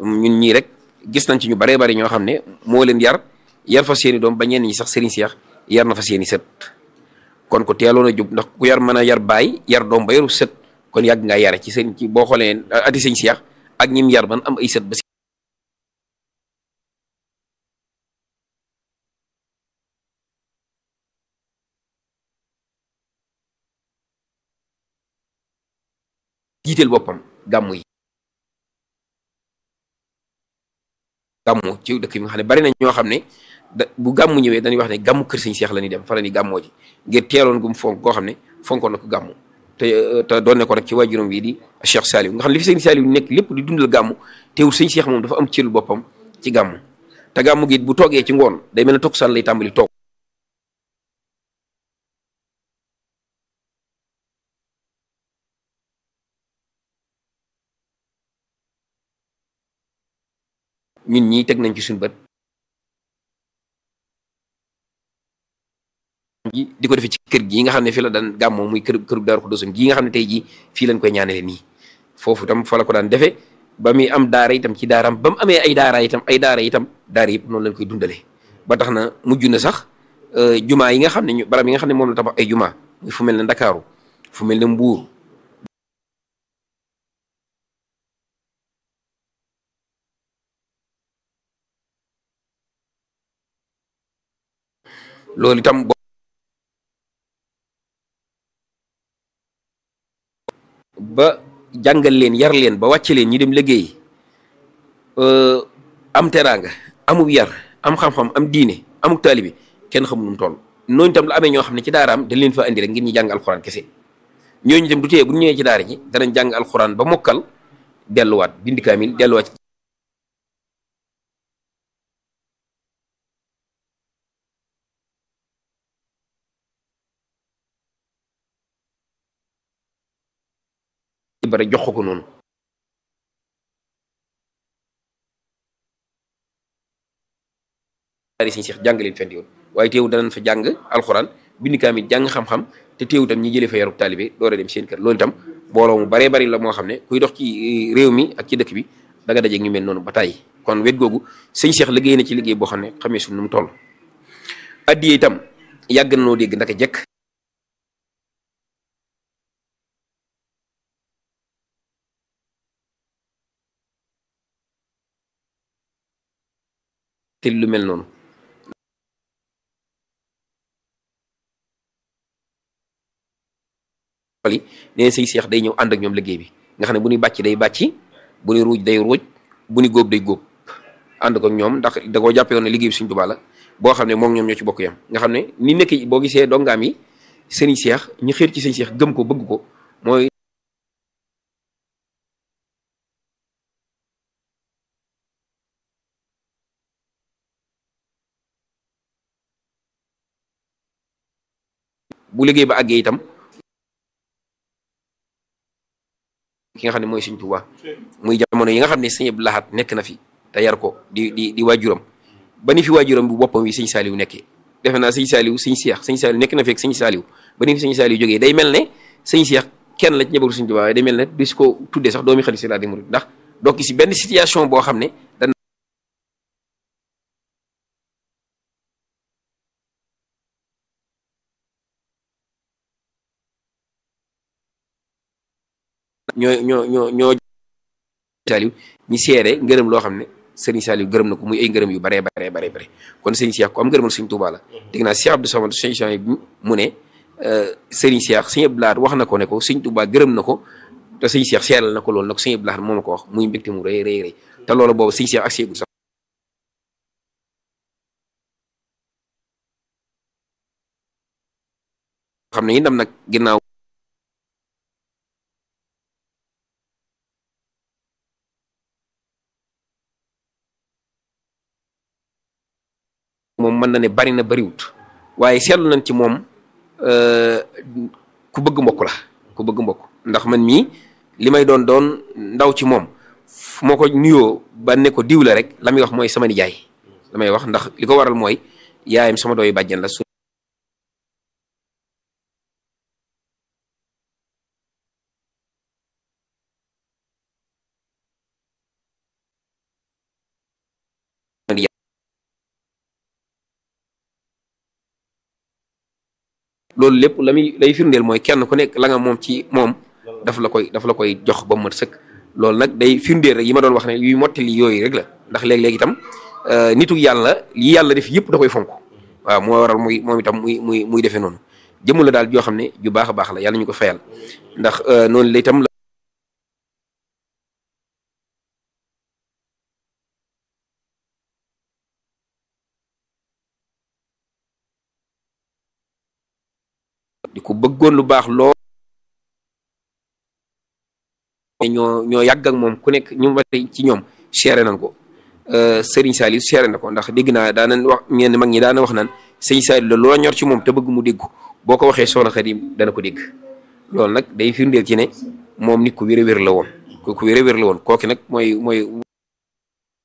ñun ñii rek gis nañ ci ñu baree bari ñoo xam ne moo leen yar yar fa seeni doom ba ñenn ñi sax sëriñ Seex yar na fa seeni sët kon ko teeloon a jub ndax ku yar mën a yar baay yar doom ba yaru sët kon yàgg ngaa yare ci sëriñ ci boo xoolee ati sëñ Seex ak ñim yar ban am ay sët ba jiiteel boppam gàmmu yi gàmmu ci dëkk bi nga xam ne bari na ñoo xam ne da bu gàmmu ñëwee dañuy wax ne gàmmu kër sëñ Seex la ñuy dem fa la ñuy gàmmoo ji ngir teeloon gum fonk koo xam ne fonkoon na ko gàmmu te te doon ne ko rek ci waajuram bii di Cheikh Saliou nga xam ne li fi sëñ Saliou nekk lépp di dundal gàmmu teewul sëñ Seex moom dafa am cëlu boppam ci gàmmu te gàmmu gi bu toogee ci ngoon day mel ne tokkusaan lay tàmbali toog ñun ñii teg nañ ci suñu bët ji di ko defee ci kër gi nga xam ne fi la daan gàmmoo muy kër këru Daaru Xudoosam gii nga xam ne tey jii fii lañ koy ñaanale nii foofu itam fa la ko daan defee ba muy am daara itam ci daaraam ba mu amee ay daara itam ay daara itam daara yëpp noonu lañ koy dundalee ba tax na mujj na sax jumaa yi nga xam ne ñu barab yi nga xam ne moom la tabax ay jumaa muy fu mel ne Ndakaaru fu mel ne Mbuur loolu itam ba jàngal leen yar leen ba wàcce leen ñi dem liggéey am teraanga amub yar am xam-xam am diine amuk taalibi kenn xamul nu mu toll noonu itam la amee ñoo xam ne ci daaraam dañ leen fa indi rek ngir ñu jàng alxuraan kese ñooñu itam du tee bu ñu ñëwee ci daara ji danañ jàng alxuraan ba mokkal delluwaat bind kaamil delluwaat bare jox ko noonu daari siñ seex jàng leen fenti yoon waaye teewu danañ fa jàng alxuraan bind kaamil jàng xam-xam te teewu tam ñi jëlee fa yarub taalibe door a dem seen kër loolu itam booloo mu baree bari la moo xam ne kuy dox ci réew mi ak ci dëkk bi da nga dajeeg ñu mel noonu ba tàyyi kon wet googu sëñ seex liggéey na ci liggéey boo xam ne xamee suñ nu mu toll addiye itam yàgg na noo dégg ndaka jekk te lu mel noonu xol yi nee sëñ Seex day ñëw ànd ak ñoom liggéey bi nga xam ne bu ñuy bàcc day bàcc bu ñuy ruuj day ruuj bu ñuy góob day góob ànd ko ñoom ndax da koo jàppee woon ne liggéey bi Sëñ Tuubaa la boo xam ne moom ñoom ñoo ci bokk yam nga xam ne ni nekk boo gisee dongaam yi sëriñ Seex ñu xéer ci sëñ Seex gëm ko bëgg ko mooy bu liggéey ba àggee itam ki nga xam ne mooy Sëñ Tuubaa muy jamono yi nga xam ne sëñ Abdou Lahad nekk na fi te yar ko di di di waajuram ba ni fi waajuram bu boppam wi sëñ Saaliw nekkee defe naa sëñ Saaliw sëñ Seex sëñ Saaliw nekk na fi ak sëñ Saaliw ba ni fi sëñ Saaliw jógee day mel ne sëñ Seex kenn la ci njabootu Sëñ Tuubaa waaye day mel ne bis ko tuddee sax doomi xalifa laa di murid ndax donc si benn situation boo xam ne dan ñoo ñoo ñoo ñoo Saaliw ñi seere ngërëm loo xam ne Sëriñ Saaliw gërëm na ko muy ay ngërëm yu baree baree baree bare kon Sëriñ Seex ko am ngërëmal Sëriñ Tuubaa la dégg naa Cheikh Abdou Samad sëñ bi mu ne Sëriñ Seex Sëriñ Abdou Lahad wax na ko ne ko Sëriñ Tuubaa gërëm na ko te Sëriñ Seex seeral na ko loolu na ko Sëriñ Abdou Lahad moo ma ko wax muy mbégte mu rëy rëy rëy te loolu boobu Sëriñ Seex ak seegul sax xam ne itam nag ginnaaw moom mën na ne bari na bariwut waaye seetlu nañ ci moom ku bëgg mbokk la ku bëgg mbokk ndax man mii li may doon doon ndaw ci moom fu ma ko nuyoo ba ne ko diw la rek la muy wax mooy sama nijaay la may wax ndax li ko waral mooy yaayam sama dooy bàjjan la su loolu lépp la muy lay firndeel mooy kenn ku nekk la nga moom ci moom daf la koy daf la koy jox ba mu mat sëkk loolu nag day firndeel rek yi ma doon wax ne yuy mottali yooyu rek la ndax léeg-léeg itam nitu yàlla yi yàlla def yëpp da koy fonk waaw moo waral muy moom itam muy muy muy defee noonu jëmu la daal joo xam ne ju baax a baax la yàlla ñu ko fayal ndax noonu la itam di ko bëggoon lu baax loo ñoo ñoo yàgg ak moom ku nekk ñu ma ci ñoom seere nañ ko Serigne Saliou seere na ko ndax dégg naa daanañ wax ñenn mag ñi daana wax naan Serigne Saliou la loo ñor ci moom te bëgg mu dégg boo ko waxee soxna Xadim dana ko dégg loolu nag day firndeel ci ne moom nit ku wér a wér la woon ku wér a wér la woon kooki nag mooy mooy